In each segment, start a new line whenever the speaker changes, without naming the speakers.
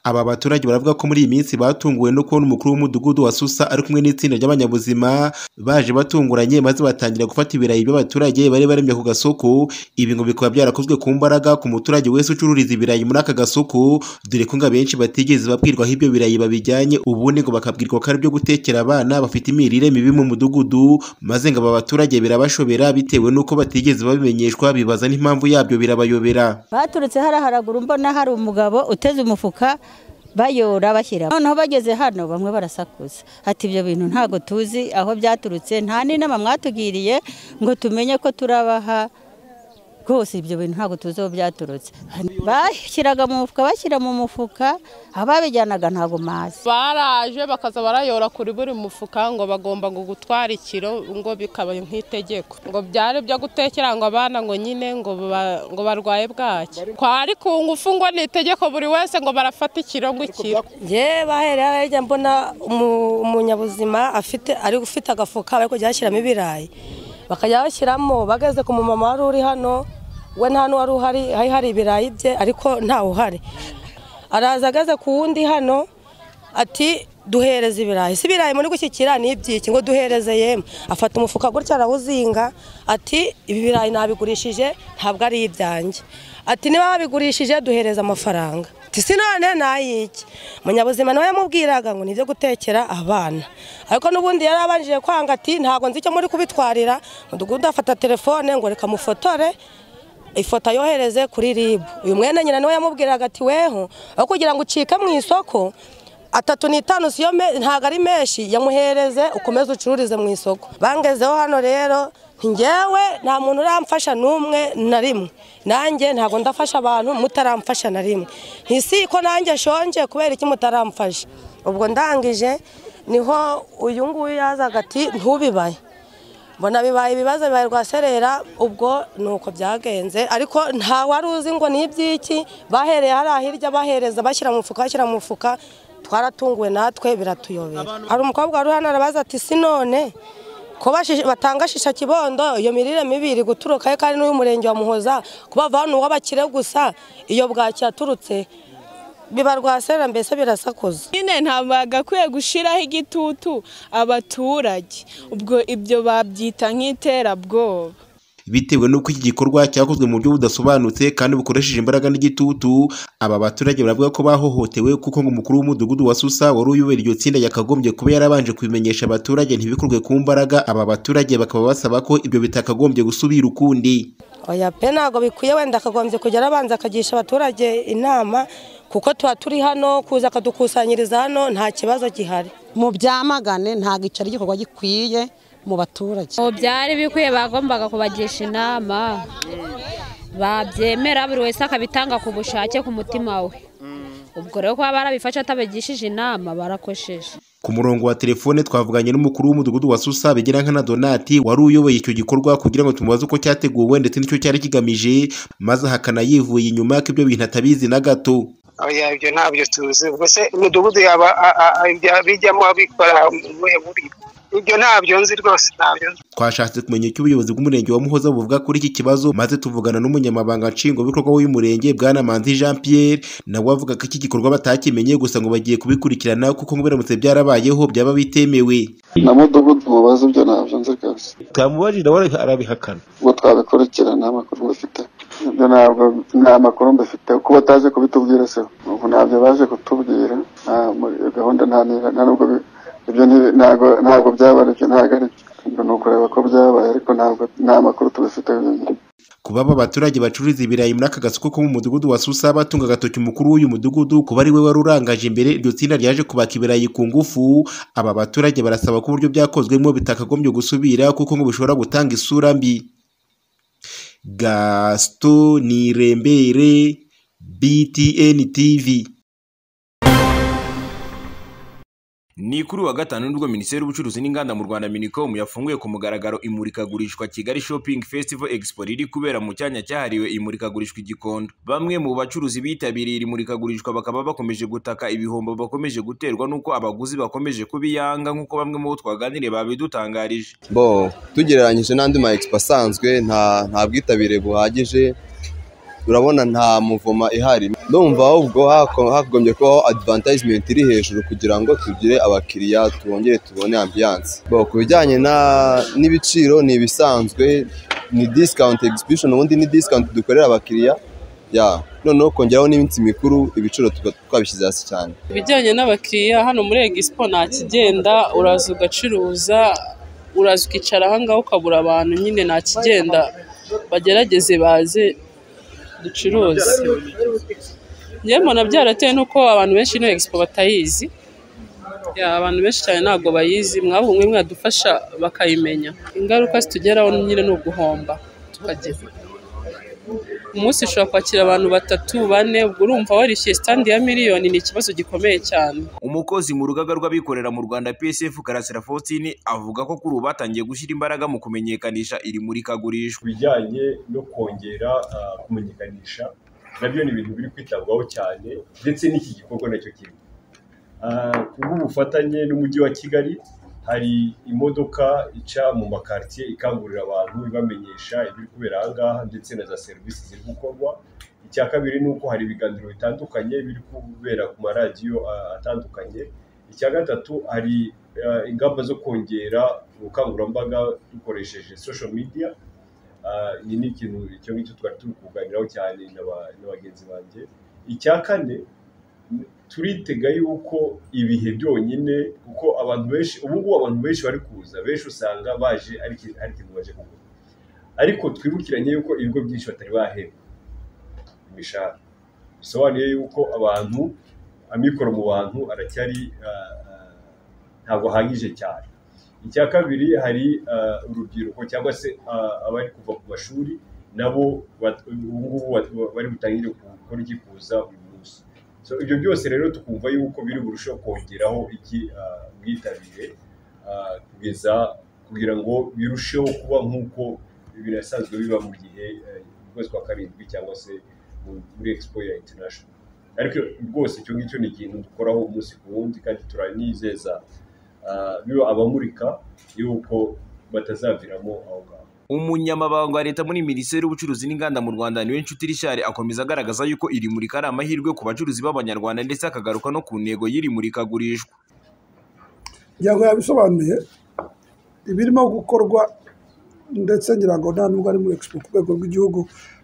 Aba baturage baravuga ko muri iyi minsi batunguwe no kubona umukuru w'umudugudu wa Susa ari kumwe n'itsinda ry'abanyabuzima baje batunguranye maze batangira gufata ibirayi by'abaturage bari baremye ku gasoko, ibi ngo bikaba byarakozwe ku mbaraga ku muturage wese ucururiza ibirayi muri aka gasoko, dore ko ngo abenshi batigeze babwirwa aho ibyo birayi babijyanye, ubundi ngo bakabwirwa ko ari ibyo gutekera abana bafite imirire mibi mu mudugudu, maze ngo aba baturage birabashobera bitewe n'uko batigeze babimenyeshwa bibaza n'impamvu yabyo birabayobera.
baturutse hariya haraguru mbona hari umugabo uteze umufuka bayora bashyira noneho bageze hano bamwe barasakuza ati ibyo bintu ntabwo tuzi aho byaturutse nta n'inama mwatugiriye ngo tumenye ko turabaha rwose ibyo bintu ntabwo tuzi aho byaturutse bashyiraga mu mufuka bashyira mu mufuka ababijyanaga ntabwo mazi
baraje bakaza barayora kuri buri mufuka ngo bagomba ngo gutwara ikiro ngo bikaba nk'itegeko ngo byari byo gutekera ngo abana ngo nyine ngo ba- ngo barwaye bwaki kwari ku ngufu ngo ni itegeko buri wese ngo barafata ikiro ngo ikiro
njye bahereye aho hirya mbona umu- umunyabuzima afite ari ufite agafuka bari kujya bashyiramo ibirayi bakajya bashyiramo bageze ku mumama wari uri hano we nta n'uwari uhari hari hari ibirayi bye ariko ntawe uhari araza ageze ku wundi hano ati duhereze ibirayi si ibirayi muri gushyikira ni iby'iki ngo duhereze yemwe afata umufuka gutya arawuzinga ati ibi birayi nabigurishije ntabwo ari ibyanjye ati niba babigurishije duhereze amafaranga ati si none nayiki munyabuzima nawe yamubwiraga ngo ni ibyo gutekera abana ariko n'ubundi yari abanjije kwanga ati ntabwo nzi icyo muri kubitwarira mudugudu afata telefone ngo reka mufotore ifoto ayohereze kuri ribu uyu mwene nyina niwe yamubwiraga ati weho aho kugira ngo ucike mu isoko atatu n'itanu siyo me- ntabwo ari menshi yamuhereze ukomeze ucururize mu isoko bangezeho hano rero njyewe nta muntu uramfasha n'umwe na rimwe nanjye ntabwo ndafasha abantu mutaramfasha na rimwe ntisi ko nanjye nshonje kubera iki mutaramfasha ubwo ndangije niho uyu nguyu yazaga ati ntubibaye mbona bibaye ibibazo bibaye rwa serera ubwo ni uko byagenze ariko nta wari uzi ngo ni iby'iki bahereye hariya hirya bahereza bashyira mu mufuka bashyira mu mufuka twaratunguwe natwe biratuyobera hari umukobwa wari hano arabaza ati si none ko bashisha- batanga shisha kibondo iyo mirire mibi iri guturuka he kandi n'uy'umurenge wa muhoza kuba vantu w'abakire gusa iyo bwaki yaturutse biba rwa serera mbese birasakuza
nyine nta bagakwiye gushyiraho igitutu abaturage ubwo ibyo babyita nk'iterabwoba
bitewe n'uko iki gikorwa cyakozwe mu buryo budasobanutse kandi bukoresheje imbaraga n'igitutu aba baturage baravuga ko bahohotewe kuko ngo umukuru w'umudugudu wa Susa wari uyobora iryo tsinda yakagombye kuba yarabanje kubimenyesha abaturage ntibikorwe ku mbaraga aba baturage bakaba basaba ko ibyo bitakagombye gusubira ukundi
oya pe ntabwo bikwiye wenda akagombye kujya arabanza akagisha abaturage inama kuko tuba turi hano kuza akadukusanyiriza hano nta kibazo gihari
mu byamagane ntabwo icyo ari igikorwa gikwiye mu baturage
ubu byari bikwiye bagombaga kubagisha inama babyemera buri wese akabitanga ku bushake ku mutima we ubwo rero kuba barabifashe atabagishije inama barakosheje
ku murongo wa telefone twavuganye n'umukuru w'umudugudu wa Susa Begerankana Donati wari uyoboye icyo gikorwa kugira ngo tumubaze uko cyateguwe ndetse n'icyo cyari kigamije maze hakanayivuye inyuma ko ibyo bintu atabizi na gato
oya ibyo ntabyo tuzi ubwo se imidugudu yaba a- a- a- ibya- bijyamo abikora mu buhe buryo ibyo ntabyo nzi rwose ntabyo nzi
twashatse kumenya icyo ubuyobozi bw'umurenge wa muhoza buvuga kuri iki kibazo maze tuvugana n'umunyamabanga nshingwabikorwa w'uyu murenge bwana manzi jean pierre nawe avuga ko iki gikorwa batakimenye gusa ngo bagiye kubikurikirana kuko ngo biramutse byarabayeho byaba bitemewe
na mudugudu mubaza ibyo ntabyo nzi rwose
twamubajije nawe arabihakana
ubwo twabikurikira nta makuru mbifite ibyo ntabwo nta makuru mbifite kuko bataje kubitubwira se ubu ntabyo baje kutubwira nta muri iyo gahunda nta nira- nta nubwo bi- ibyo nti- ntabwo ntabwo byabaye ibyo ntabwo ari byo Ubwo ni ukureba ko byabaye ariko ntabwo nta makuru tubifiteho ibintu
kuba aba baturage bacururiza ibirayi muri aka gasoko ko mu mudugudu wa susa batunga agatoki umukuru w'uyu mudugudu kuba ari we wari urangaje imbere iryo tsinda ryaje kubaka ibirayi ku ngufu aba baturage barasaba ko uburyo byakozwemo bitakagombye gusubira kuko ngo bishobora gutanga isura mbi gasito nirembere btn tv
ni kuri wa gatanu nibwo minisiteri y'ubucuruzi n'inganda mu rwanda minicom yafunguye ku mugaragaro imurikagurishwa kigali shopping festival expo riri kubera mu cyanya cyahariwe imurikagurishwa igikondo bamwe mu bacuruzi bitabiriye iri murikagurishwa bakaba bakomeje gutaka ibihombo bakomeje guterwa n'uko abaguzi bakomeje kubiyanga nk'uko bamwe mu bo twaganiriye babidutangarije
bo tugereranyije n'andi ma expo asanzwe nta nta bwitabire buhagije urabona nta muvoma ihari ndumva ahubwo hako- hagombye kubaho advertisement iri hejuru kugira ngo tugire abakiriya twongere tubone ambiance Bo, ku bijyanye na- n'ibiciro ni ibisanzwe ni discount exhibition ubundi ni discount dukorera abakiriya ya noneho kongeraho n'iminsi mikuru ibiciro tuba twabishyize hasi cyane
ibijyanye n'abakiriya hano muri egisipo nta kigenda uraza ugacuruza uraza ukicara ahangaha ukabura abantu nyine nta kigenda bagerageze baze ducuruze njyewe mbona byaratewe n'uko abantu benshi ino egisipo batayizi Ya, abantu benshi cyane ntabwo bayizi mwaba umwe mwadufasha bakayimenya ingaruka zitugeraho nyine ni uguhomba tukagera umunsi ushobora kwakira abantu batatu bane ubwo urumva warishyuye sitandi ya miliyoni ni ikibazo gikomeye cyane
umukozi mu rugaga rw'abikorera mu rwanda psf karasira faustin avuga ko kuri ubu batangiye gushyira imbaraga mu kumenyekanisha iri murikagurishwa
bijyanye no kongera ah, kumenyekanisha nabyo ni ibintu biri kwitabwaho cyane ndetse n'iki gikorwa nacyo kimwe Ah, kubw'ubufatanye n'umujyi wa kigali hari imodoka ica mu makartier ikangurira abantu ibamenyesha ibiri kubera aha ngaha ndetse na za serivisi ziri gukorwa icya kabiri ni uko hari ibiganiro bitandukanye biri kubera ku maradiyo ah, atandukanye icya gatatu hari ah, ingamba zo kongera ubukangurambaga dukoresheje social media Ah, iyi ni ikintu icyo ngicyo twari turi kuganiraho cyane n'aba- na bagenzi banjye icya kane n- turitega yuko ibihe byonyine kuko abantu benshi ubu ngubu abantu benshi bari kuza benshi usanga baje ari iki- ari ikintu baje kugura ariko twibukiranye yuko ibigo byinshi batari bahemba imishahara bisobanuye yuko abantu amikoro mu bantu aracyari ah, ah, ntabwo ahagije cyane icya kabiri hari ah, urubyiruko cyangwa se ah, abari kuva ku mashuri nabo bat- ubu ngubu bat- bari butangire gukora iki kuza buri munsi so ibyo byose rero tukumva yuko biri burusheho kongeraho iki ah, ubwitabire ah, kugeza kugira ngo birusheho kuba nk'uko birasanzwe biba mu gihe eh, mu kwezi kwa karindwi cyangwa se mu- muri expo ya international ariko rwose icyo ngicyo ni ikintu dukoraho umunsi ku wundi kandi turanizeza ah, biba abamurika yuko batazaviramo aho ngaho
umunyamabanga wa leta muri minisiteri y'ubucuruzi n'inganda mu rwanda niwe nshuti rishari akomeza agaragaza yuko iri murika ari amahirwe ku bacuruzi b'abanyarwanda ndetse akagaruka no ku ntego y'iri murikagurishwa
ngira ngo yabisobanuye ibirimo gukorwa ndetse ngira ngo nta nubwo ari muri expo ku rwego rw'igihugu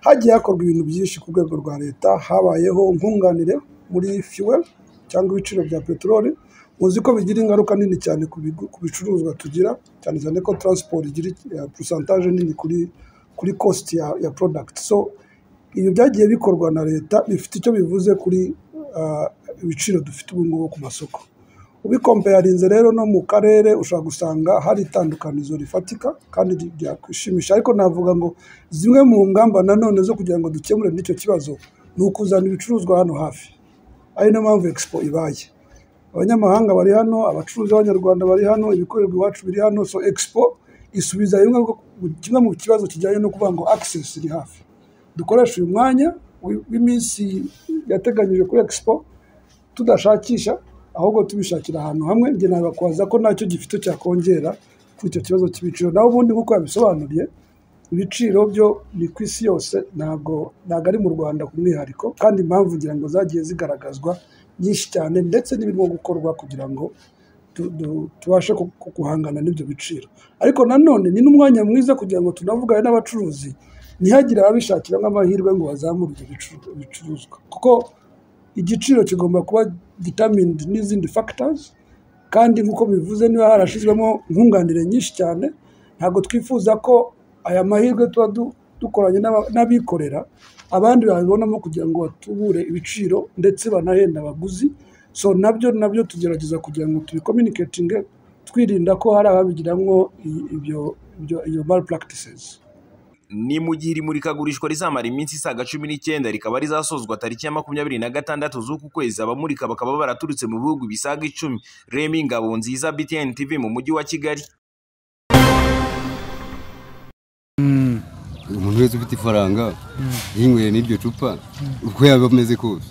hagiye hakorwa ibintu byinshi ku rwego rwa leta habayeho nkunganire muri fuel cyangwa ibiciro bya peteroli muzi ko bigira ingaruka nini cyane ku bigu- ku bicuruzwa tugira cyane cyane ko transport igira pusantaje nini kuri kuri cost ya, ya product so ibi byagiye bikorwa na leta bifite icyo bivuze kuri ah, ibiciro dufite ubu ngubu ku masoko ubikompeyarinze rero no mu karere ushobora gusanga hari itandukanizo rifatika kandi ri- ryakwishimisha ariko navuga ngo zimwe mu ngamba nanone zo kugira ngo dukemure n'icyo kibazo ni ukuzana ibicuruzwa hano hafi ari nayo mpamvu expo ibaye abanyamahanga bari hano abacuruzi b'abanyarwanda bari hano ibikorerwa iwacu biri hano so expo isubiza bimwe bwo- kimwe mu kibazo kijyanye no kuvuga ngo access iri hafi dukoresha uyu mwanya wi- w'iminsi yateganyijwe kuri expo tudashakisha ahubwo tubishakira ahantu hamwe njye nabakwaza ko ntacyo gifite cyakongera kuri icyo kibazo cy'ibiciro naho ubundi nk'uko yabisobanuriye ibiciro byo ni ku isi yose ntabwo ntabwo ari mu rwanda ku mwihariko kandi impamvu ngira ngo zagiye zigaragazwa nyinshi cyane ndetse n'ibirimo gukorwa kugira ngo tu- du- tubashe ku- ku- guhangana n'ibyo biciro ariko nanone ni n'umwanya mwiza kugira ngo tunavugane n'abacuruzi ntihagire ababishakiramo amahirwe ngo bazamure ibyo bicu- bicuruzwa kuko igiciro kigomba kuba determined n'izindi factors kandi nk'uko bivuze niba harashyizwemo nkunganire nyinshi cyane ntabwo twifuza ko aya mahirwe tuba du- dukoranye n'aba- n'abikorera abandi babibonamo kugira ngo batubure ibiciro ndetse banahenda abaguzi so nabyo nabyo tugerageza kugira ngo tubikominiketinge twirinda ko hari ababigiramo i- ibyo ibyo- iyo malpractices
ni mu gihe iri murikagurishwa rizamara iminsi isaga cumi n'icyenda rikaba rizasozwa tariki ya makumyabiri na gatandatu z'uku kwezi abamurika bakaba baraturutse mu bihugu bisaga icumi remi ngabo nziza btn tv mu mujyi wa kigali
umuntu wese ufite ifaranga yinyweye n'iryo cupa uko yaba ameze kose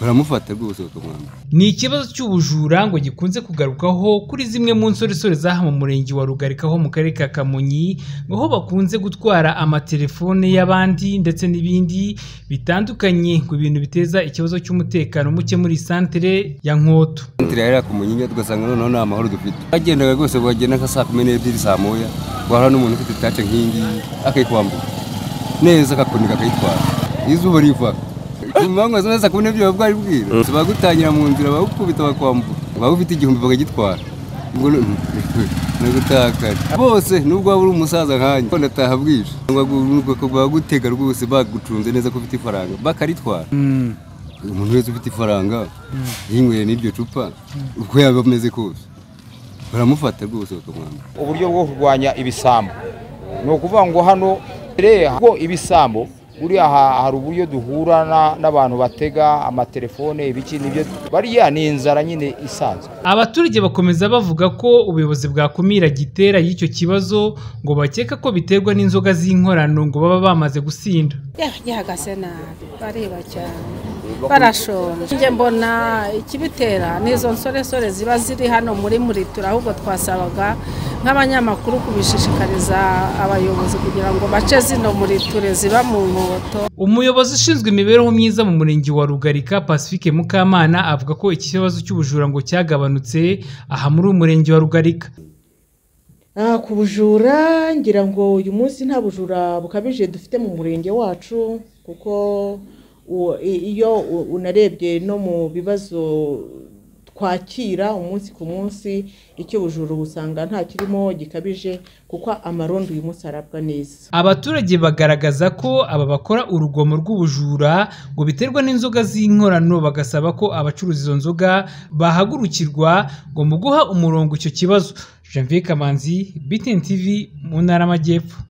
baramufata rwose bakamwambura
ni ikibazo cy'ubujura ngo gikunze kugarukaho kuri zimwe mu nsoresore zaha mu murenge wa rugarika ho mu karere ka kamonyi aho bakunze gutwara amatelefone y'abandi ndetse n'ibindi bitandukanye ngo ibintu biteza ikibazo cy'umutekano muke muri iyi santere ya nkoto
Santire yari akamunyinya tugasanga noneho nta mahoro dufite bagendaga rwose bagenda nka saa kumi n'ebyiri saa moya wahura n'umuntu ufite tace nk'iyi ngiyi akayikwambura neza akakunika akayitwara izuba riva impamvu ziba saa kumi n'ebyiri bwari bwira bagutangira mu nzira bagukubita bakwambura waba ufite igihumbi bakagitwara ubwo nagutakara bose nubwo waba uri umusaza nkanjye ngo ndataha bwije bagutega rwose bagucunze neza ko ufite ifaranga bakaritwara umuntu wese ufite ifaranga yinyweye n'iryo cupa uko yaba ameze kose baramufata rwose bakamwambura
uburyo bwo kurwanya ibisambo ni ukuvuga ngo hano reba ko ibisambo buriya ha- hari uburyo duhura na- n'abantu batega amatelefone ibiki nibyo bariya ni inzara nyine isanzwe
abaturage bakomeza bavuga ko ubuyobozi bwakumira gitera y'icyo kibazo ngo bakeka ko biterwa n'inzoga z'inkorano ngo baba bamaze gusinda
gihagaze nabi bareba cyane barashonje njye mbona ikibitera n'izo nsoresore ziba ziri hano muri muritura ahubwo twasabaga nk'abanyamakuru kubishishikariza abayobozi kugira ngo bace zino muriture ziba mu nkoto
umuyobozi ushinzwe imibereho myiza mu murenge wa rugarika pacifique mukamana avuga ko iki kibazo cy'ubujura ngo cyagabanutse aha muri uyu murenge wa rugarika
Ah, ku bujura ngira ngo uyu munsi nta bujura bukabije dufite mu murenge wacu kuko u- i- iyo u- unarebye no mu bibazo twakira umunsi ku munsi icy'ubujura usanga nta kirimo gikabije kuko amarondo uyu munsi arabwa neza
abaturage bagaragaza ko aba bakora urugomo rw'ubujura ngo biterwa n'inzoga z'inkorano bagasaba ko abacuruza izo nzoga bahagurukirwa ngo mu guha umurongo icyo kibazo janvier kamanzi btn tv mu ntara y'amajyepfo